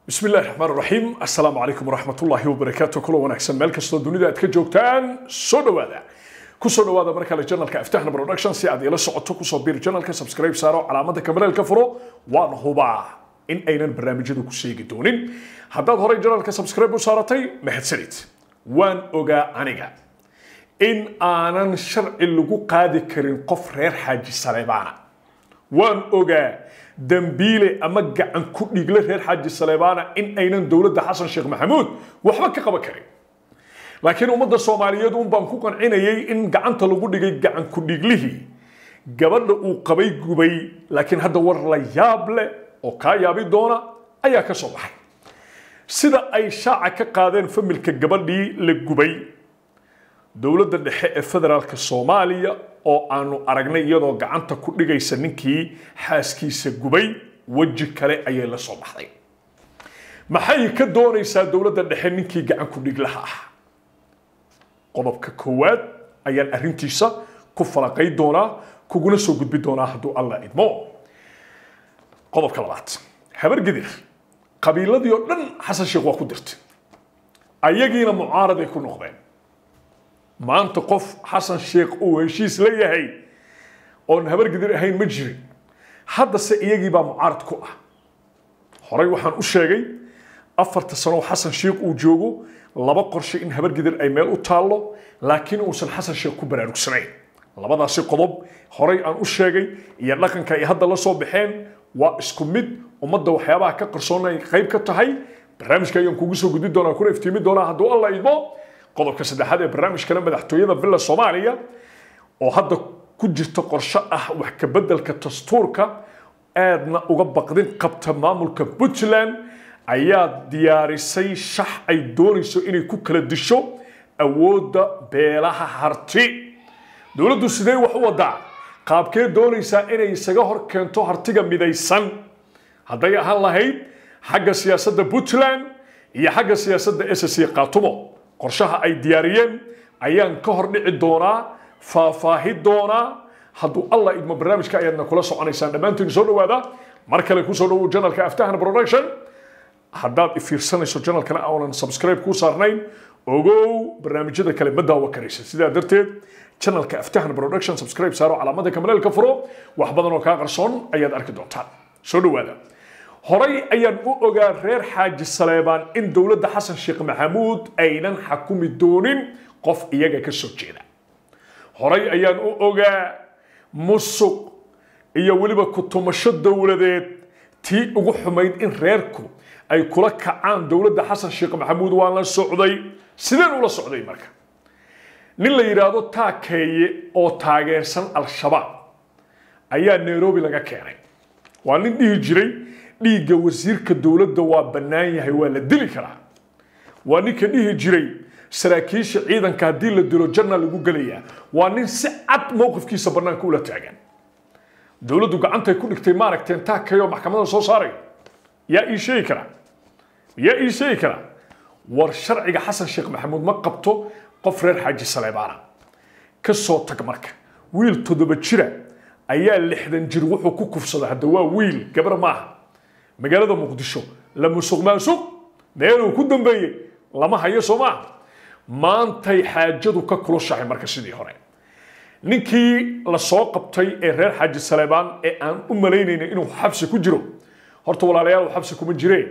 bismi illahi raxmaan raxiim assalaamu calaykum waraxmatullaahi wabarakaatu kulo wanaagsan meel kastoo dunida aad ka joogtaan soo dhawaada kusoo dhawaada mar kale janalka aftahna production si aad ila socoto kusoo biir janalka subscribe saaro calaamada kabareelka furo waan hubaa in aynan barnaamijyadu ku sheegi doonin haddaad horey janalka subscribe u saaratay mahadsanid waan ogaa aniga in aanan sharci lagu qaadi karin qof reer xaaji saleebaana waan ogaa dambiile ama gacan ku dhigle reer xaaji saleebaana in aynan dowladda xasan sheekh maxamuud waxba ka qaban karin laakiin ummadda soomaaliyeed un baan ku qancinayay in gacanta lagu dhigay gacan ku dhiglihii gabadha uu qabay gubay laakiin hadda war la yaab leh oo kaa yaabi doona ayaa ka soo baxay sida ay shaaca ka qaadeen familka gabadhii la gubay dowladda dhexe ee federaalka soomaaliya oo aanu aragnay iyadoo gacanta ku dhigaysa ninkii xaaskiisa gubay weji kale ayay la soo baxday maxay ka doonaysaa dowladda dhexe ninkii gacan ku dhiglaha ah qodobka koowaad ayaan arrintiisa ku falaqay doonaa kuguna soo gudbi doonaa hadduu alla idmo qodobka labaad habar gidir qabiiladii oo dhan xasan sheekh waa ku dirtay ayagiina mucaaraday ku noqdeen maanta qof xasan sheekh uu heshiis la yahay oon habar gidir ahayn ma jirin haddase iyagiibaa mucaarad ku ah horey waxaan u sheegay afarta sano xasan sheekh uu joogo laba qorshe in habar gidir ay meel u taallo laakiin uusan xasan sheekh ku baraarugsanayn labadaasi qodob horey aan u sheegay iyo dhaqanka ay hadda la soo baxeen waa isku mid ummadda waxyaabaha ka qarsoon ay qayb ka tahay barnaamijka ayaan kugu soo gudbi doonaa kuna iftiimi doonaa hadduu alla idmo qodobka saddexaad ee barnaamijkana madaxtooyada villa soomaaliya oo hadda ku jirta qorshe ah wax ka beddelka dastuurka aadna uga baqdin qabta maamulka puntland ayaa diyaarisay shax ay doonayso inay ku kala disho awoodda beelaha harti dowladdu sidee wax u wadaa qaabkee doonaysaa inay isaga hor keento hartiga midaysan hadday ahaan lahayd xagga siyaasadda puntland iyo xagga siyaasadda ssc qaatumo qorshaha ay diyaariyeen ayaan ka hor dhici doonaa faahfaahi doonaa hadduu alla idmo barnaamijka ayaadna kula soconaysaan dhammaantiin soo dhawaada mar kale kusoo dhawow janalka aftahana production haddaad ifiirsanayso janalkana aanan subscribe kuu saarnayn ogow barnaamijyada kale ma daawo karaysa sidaa darteed janalka aftahana production subscribe saaro calaamada kamaleelka furo wax badan oo kaa qarsoon ayaad arki doontaan soo dhawaada horay ayaan u ogaa reer xaaji saleebaan in dowladda xasan sheekh maxamuud aynan xakumi doonin qof iyaga ka soo jeeda horay ayaan u ogaa musuq iyo weliba kutumasho dowladeed tii ugu xumayd in reerku ay kula kacaan dowladda xasan sheekh maxamuud waan la socday sideen ula socday marka nin la yidhaahdo taakeeye oo taageersan al-shabaab ayaa nairobi laga keenay waa nin dhihi jiray dhiigga wasiirka dowladda waa bannaan yahay waa la dili karaa waa ninka dhihi jiray saraakiisha ciidanka haddii la dilo janna lagu gelayaa waa nin si cad mowqifkiisa bannaanka ula taagan dowladdu gacantay ku dhigtay maaragteen taakayoo maxkamadda soo saaray yaa ii sheegi karaa yaa ii sheegi karaa war sharciga xasan sheekh maxamuud ma qabto qof reer xaaji saleebaana ka soo tag marka wiil toddoba jira ayaa lixdan jir wuxuu ku kufsaday hadda waa wiil gabar maaha magaalada muqdisho la musuq maasuq meeluu ku dambeeyey lama hayo soo maaha maantay xaajadu ka kulushahay marka sidii hore ninkii la soo qabtay ee reer xaaji saleebaan ee aan u malaynayna inuu xabsi ku jiro horta walaalayaal uu xabsi kuma jireen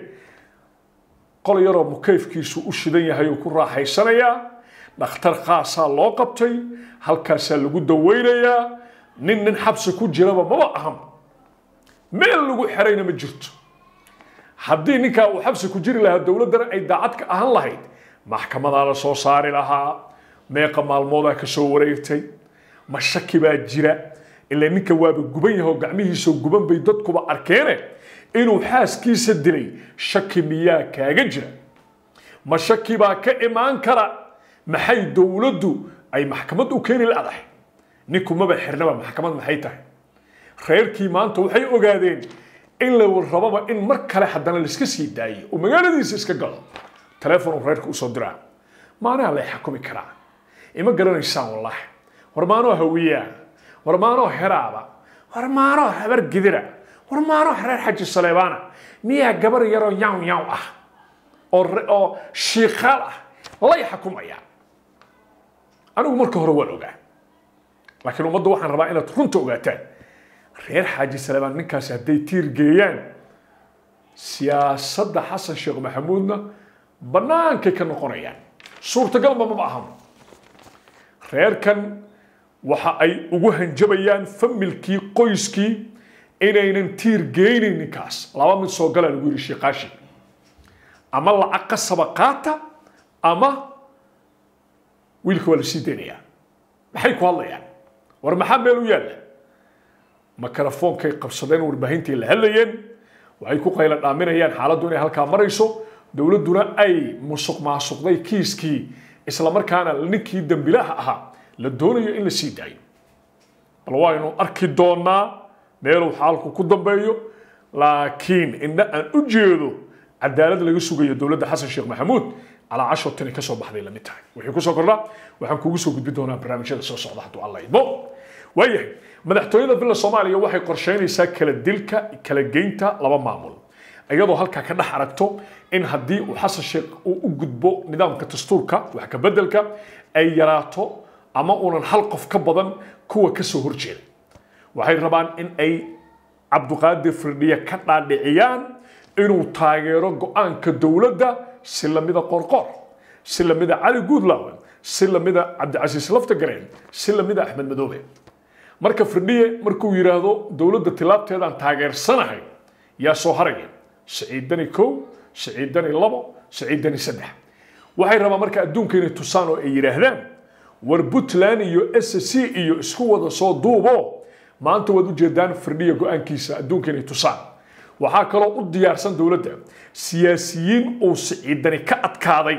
qol yaroo mukayfkiisu u shidan yahay uu ku raaxaysanayaa dhakhtar khaasaa loo qabtay halkaasaa lagu daweynayaa nin nin xabsi ku jiraba maba ahan meel lagu xerayna ma jirto haddii ninkaa uu xabsi ku jiri lahaa dowladdana ay daacad ka ahaan lahayd maxkamadaa la soo saari lahaa meeqa maalmoodaa ka soo wareegtay ma shaki baa jira ilaa ninka waaba guban yahay oo gacmihiisao guban bay dadkuba arkeene inuu xaaskiisa dilay shaki miyaa kaaga jira ma shaki baa ka imaan kara maxay dowladdu ay maxkamad u keeni ladahay ninku maba xirnaba maxkamad maxay tahay reerkii maanta waxay ogaadeen in la rababa in mar kale haddana laiska sii daayo oo magaaladiisa iska galo teleefon uu reerka usoo diraa maanaha lay xakumi karaa ima garanaysaan wallaahi war maanoo hawiyaa war maanoo heraaba war maanoo habar gidira war maano reer xaji saleebaana miyaa gabar yaroo yaw yaw ah oo oo shiikaal ah lay xukumaya anigu marka hore waan ogaa laakiin ummadda waxaan rabaa inaad runta ogaataan reer xaaji saleebaan ninkaasi hadday tiir geeyaan siyaasadda xasan sheekh maxamuudna bannaankay ka noqonayaan suurtagalba maba ahan reerkan waxa ay ugu hanjabayaan familkii qoyskii inaynan tiir geynin ninkaas laba mid soo galaa lagu yidhi shiiqaashi ama lacag qasaba qaata ama wiilka waa la sii daynayaa maxay ku hadlayaan war maxaa meel u yaalla mikrofoonkay qabsadeen warbaahintii la hadlayeen waxay ku qayla dhaaminayaan xaaladdu inay halkaa marayso dowladduna ay musuq maasuqday kiiskii islamarkaana ninkii dembilaha ahaa la doonayo in la sii daayo bal waynu arki doonaa meeluu xaalku ku dambeeyo laakiin indha aan u jeedo cadaalad laga sugayo dowladda xasan sheekh maxamuud calaa casho tani kasoo baxday lamid tahay wixii kusoo kordha waxaan kugu soo gudbin doonaa barnaamijyada soo socda hadduu alla idmo waayahay madaxtooyada villa soomaaliya waxay qorsheynaysaa kala dilka kala geynta laba maamul iyadoo halkaa ka dhex aragto in haddii uu xasan sheekh uu u gudbo nidaamka dastuurka wax ka bedelka ay yaraato ama uunan hal qof ka badan kuwa kasoo horjeeda waxay rabaan in ay cabduqaadir firdhiye ka dhaadhiciyaan inuu taageero go-aanka dowladda si lamida qorqor si lamida cali guudlaawe si lamida cabdicasiis laftagareen si lamida axmed madoobe marka firdhiye markuu yidhaahdo dowladda tilaabteedaan taageersanahay yaa soo haraya siciidani kow siciidani labo siciidani saddex waxay rabaan marka adduunka inay tusaan oo ay yidhaahdaan war puntland iyo s c iyo isku wada soo duubo maanta waad ujeedaan firdhiya go-aankiisa adduunka inay tusaan waxaa kaloo u diyaarsan dowladda siyaasiyiin uu siciidani ka adkaaday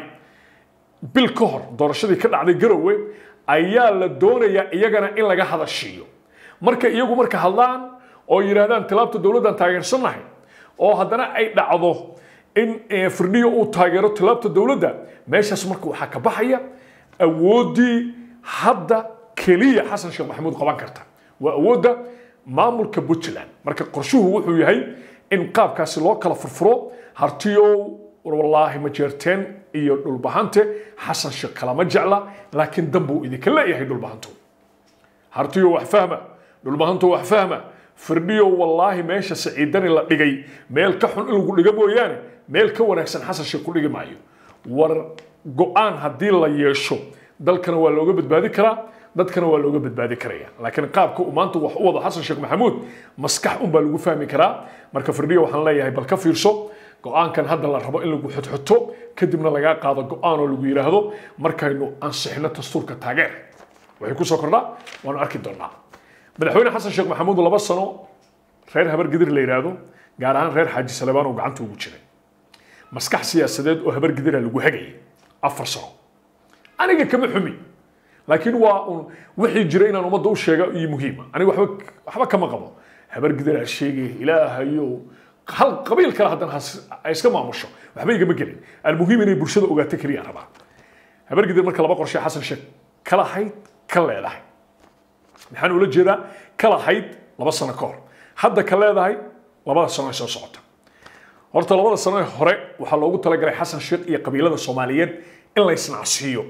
bil ka hor doorashadii ka dhacday garowe ayaa la doonayaa iyagana in laga hadashiiyo marka iyagu marka hadlaan oo yidhaahdaan tilaabta dowladdan taageersannahay oo haddana ay dhacdo in firdhiya uu taageero tilaabta dowladda meeshaas marka waxaa ka baxaya awooddii hadda keliya xasan sheekh maxamuud qaban karta waa awoodda maamulka puntland marka qorshuhu wuxuu yahay in qaabkaasi loo kala furfuro hartiyow wallaahi ma jeerteen iyo dhulbahante xasan sheekh kalama jecla laakiin danbuu idinka leeyahay dhulbahanto hartiyo wax fahma dhulbahanto wax fahma firdhiyo wallaahi meesha saciidani la dhigay meel ka xun in lagu dhiga mooyaane meel ka wanaagsan xasan sheekh ku dhigi maayo war go-aan haddii la yeesho dalkana waa looga badbaadi karaa dadkana waa looga badbaadi karaya laakiin qaabka uu maanta wax u wado xasan sheekh maxamuud maskax unbaa lagu fahmi karaa marka firdhiya waxaan leeyahay bal ka fiirso go-aankan hadda la rabo in lagu xodxoto kadibna lagaa qaado go-aan oo lagu yidhaahdo markaynu ansixino dastuurka taageer waxay kusoo kordhaa waanu arki doonaa madaxweyne xasan sheekh maxamuud laba sano reer habar gidir la yidhaahdo gaar ahaan reer xaaji salebaan oo gacanta ugu jiray maskax siyaasadeed oo habar gidira lagu hagayay afar sano aniga kama xumi laakiin waa un wixii jira inaan ummadda u sheega iyo muhiima aniga waxba waxba kama qabo habar gidiraa sheegay ilaahayo hal qabiil kale haddana ha iska maamusho waxba igama gelin almuhiim inay bulshada ogaato keliya rabaa habar gidir marka laba qorshe xasan sheekh ka lahayd ka leedahay maxaan ula jeedaa ka lahayd laba sano ka hor hadda ka leedahay labada sano ee soo socota horta labada sano ee hore waxaa loogu talagalay xasan sheekh iyo qabiilada soomaaliyeed in la isnacsiiyo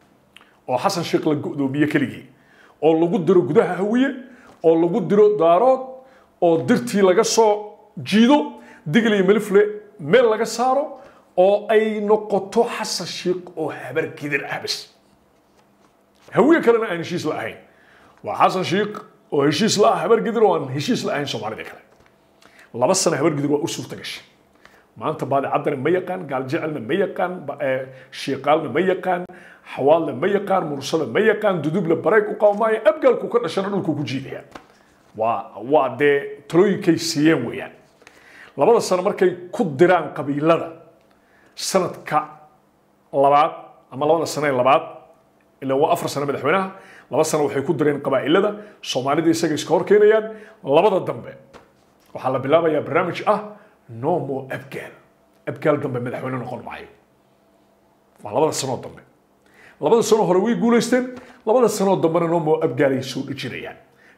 oo xasan sheekh la go'doomiye keligii oo lagu diro gudaha hawiye oo lagu diro daarood oo dirtii laga soo jiido digl iyo melifle meel laga saaro oo ay noqoto xasan sheekh oo habar gidir ah bas hawiye kalena aan heshiis la ahayn waa xasan sheekh oo heshiis la ah habar gidir oo aan heshiis la ahayn soomaalida kale laba sano habar gidir waa u suurta gashay maanta baadicaddana ma yaqaan gaaljecelna ma yaqaan shiiqaalna ma yaqaan xawaalna ma yaqaan mursada ma yaqaan duduble bareeg u qawmaayo abgaalku ka dhashana dhulku ku jiidaya waa waa dee talooyinkay siiyeen weeyaan labada sano markay ku diraan qabiilada sanadka labaad ama labada sano ee labaad ilaa waa afar sano madaxweynaha laba sano waxay ku direen qabaa'ilada soomaalida isaga iska hor keenayaan labada dambe waxaa la bilaabayaa barnaamij ah no more abgaal abgaal dambe madaxweyne noqon maayo waa labada sanoo dambe labada sanoo hore way guulaysteen labada sanoo dambena no more abgaal ay soo dhejinayaan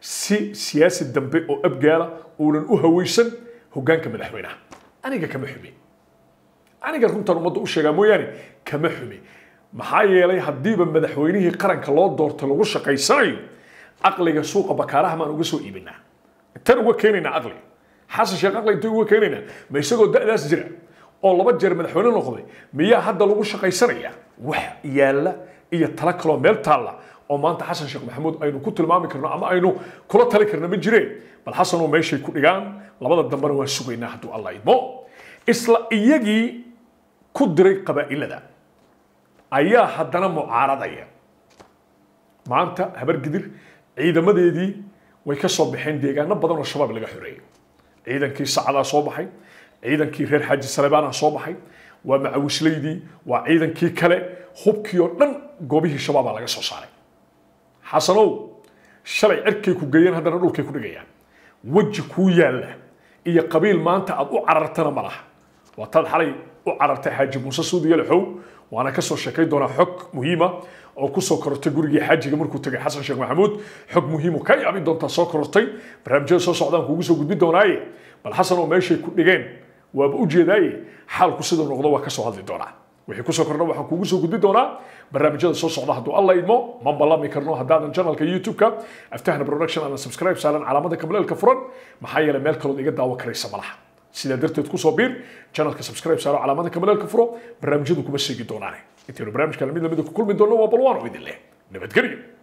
si siyaasi dambe oo abgaala uunan u hawaysan hoggaanka madaxweynaha aniga kama xumi aniga runtan ummadda u sheegaa mooyaane kama xumi maxaa yeelay haddiiba madaxweynihii qaranka loo doortay lagu shaqaysanayo aqliga suuqa bakaaraha maan uga soo iibinaa intaan uga keenaynaa aqliga xasan sheekh aqli intaan uga keenaynaa ma isagoo da'daas jira oo laba jeer madaxweyne noqday miyaa hadda lagu shaqaysanaya wax yaalla iyo tala kaloo meel taalla oo maanta xasan sheekh maxamuud aynu ku tilmaami karno ama aynu kula tali karno ma jireen bal xasanoo meeshay ku dhigaan labada dambena waan sugaynaa hadduu alla idmo isla iyagii ku diray qabaa'ilada ayaa haddana mucaaradaya maanta habargidir ciidamadeedii way ka soo baxeen deegaano badan oo shabaab laga xoreeyay ciidankii sacadaa soo baxay ciidankii reer xaaji salebaana soo baxay waa macawislaydii waa ciidankii kale hubkii oo dhan goobihii shabaabaa laga soo saaray xasanow shalay cirkay ku geeyeen haddana dhulkay ku dhigayaan weji kuu yaalla iyo qabiil maanta aad u carartana ma laha waataad xalay u carartay xaaji muuse suudi yalaxow waana ka soo sheekay doonaa xog muhiima oo ku soo korortay gurigii xaajiga markuu tegay xasan sheekh maxamuud xog muhiimu ka yaabi doontaa soo korortay barnaamijyada soo socdaan kuugu soo gudbin doonaaye bal xasan oo meeshay ku dhigeen waaba u jeedaaye xaalku siduu noqdo waa ka soo hadli doonaa wixii kusoo kordha waxaan kuugu soo gudbin doonaa barnaamijyada soo socda hadduu alla idmo ma ballami karno haddaadan channelka youtube-ka aftahna production aadan subscribe saaran calaamada kamleelka furan maxaa yeelay meel kalood iga daawo karaysa malaha sidaa darteed kusoo biir channelka subscribe saaro calaamada kamaleelka furo barnaamijyadu kuma sheegi doonaane intaynu barnaamijka lamid lamida ku kulmi doonno waa balwaan oo idin leh nabadgelyo